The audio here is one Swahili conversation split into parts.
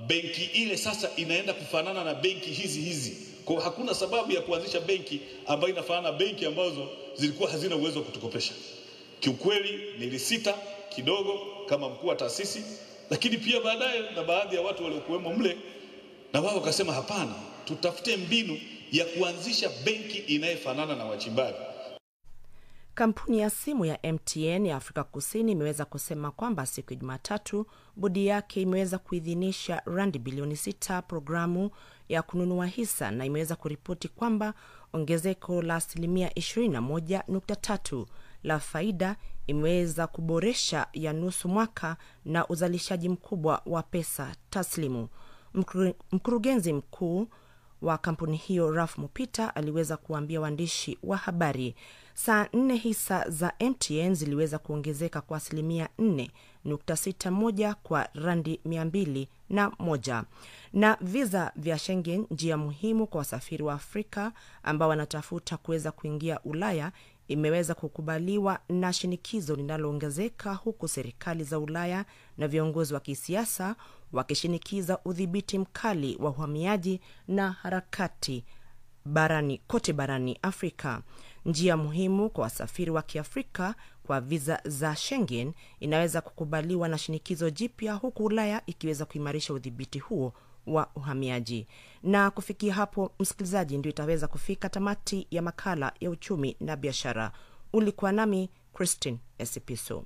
benki ile sasa inaenda kufanana na benki hizi hizi. Kwa hiyo hakuna sababu ya kuanzisha benki ambayo inafanana na benki ambazo zilikuwa hazina uwezo wa kutukopesha. Kiukweli nilisita kidogo kama mkuu wa taasisi, lakini pia baadaye na baadhi ya watu waliokuwemo mle na wao wakasema hapana, tutafute mbinu ya kuanzisha benki inayefanana na wachimbaji. Kampuni ya simu ya MTN ya Afrika Kusini imeweza kusema kwamba siku ya Jumatatu bodi yake imeweza kuidhinisha randi bilioni sita programu ya kununua hisa na imeweza kuripoti kwamba ongezeko la asilimia 21.3 la faida imeweza kuboresha ya nusu mwaka na uzalishaji mkubwa wa pesa taslimu. Mkuru, mkurugenzi mkuu wa kampuni hiyo Ralph Mupita aliweza kuwaambia waandishi wa habari saa nne hisa za MTN ziliweza kuongezeka kwa asilimia 4.61 kwa randi 201 na, na visa vya Schengen, njia muhimu kwa wasafiri wa Afrika ambao wanatafuta kuweza kuingia Ulaya imeweza kukubaliwa na shinikizo linaloongezeka huku serikali za Ulaya na viongozi wa kisiasa wakishinikiza udhibiti mkali wa uhamiaji na harakati barani kote barani Afrika. Njia muhimu kwa wasafiri wa Kiafrika kwa viza za Schengen inaweza kukubaliwa na shinikizo jipya, huku Ulaya ikiweza kuimarisha udhibiti huo wa uhamiaji. Na kufikia hapo, msikilizaji, ndio itaweza kufika tamati ya makala ya uchumi na biashara. Ulikuwa nami Christine Esipiso.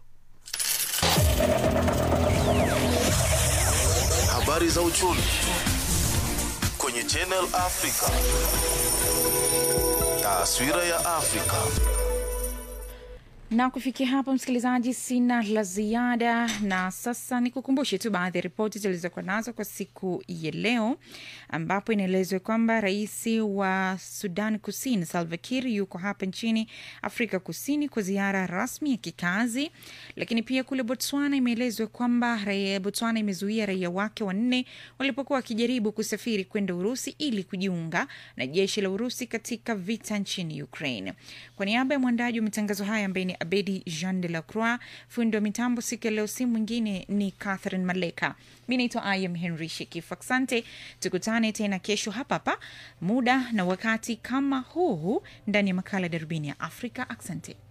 Habari za uchumi kwenye Channel Africa. Taswira ya Afrika. na kufikia hapo msikilizaji sina la ziada na sasa ni kukumbushe tu baadhi ya ripoti zilizokuwa nazo kwa siku ya leo ambapo inaelezwa kwamba rais wa sudan kusini salva kiir yuko hapa nchini afrika kusini kwa ziara rasmi ya kikazi lakini pia kule botswana imeelezwa kwamba raia botswana imezuia raia wake wanne walipokuwa wakijaribu kusafiri kwenda urusi ili kujiunga na jeshi la urusi katika vita nchini ukraine kwa niaba ya mwandaji wa matangazo haya ambaye ni abedi jean de la croix fundi wa mitambo siku ya leo si mwingine ni catherine maleka mi naitwa im henry shekif asante tukutane tena kesho hapa hapa muda na wakati kama huu huu ndani ya makala darubini ya afrika asante